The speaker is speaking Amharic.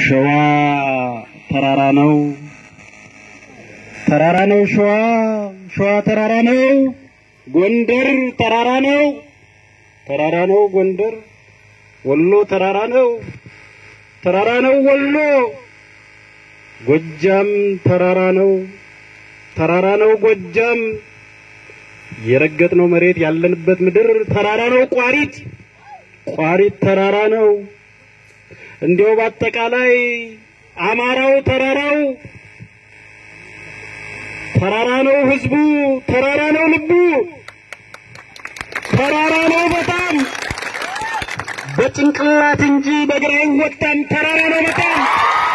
ሸዋ ተራራ ነው፣ ተራራ ነው ሸዋ፣ ሸዋ ተራራ ነው። ጎንደር ተራራ ነው፣ ተራራ ነው ጎንደር። ወሎ ተራራ ነው፣ ተራራ ነው ወሎ። ጎጃም ተራራ ነው፣ ተራራ ነው ጎጃም። የረገጥነው መሬት ያለንበት ምድር ተራራ ነው ቋሪት፣ ቋሪት ተራራ ነው። እንዲያው በአጠቃላይ አማራው ተራራው ተራራ ነው ህዝቡ፣ ተራራ ነው ልቡ፣ ተራራ ነው በጣም በጭንቅላት እንጂ በእግር አይወጣም። ተራራ ነው በጣም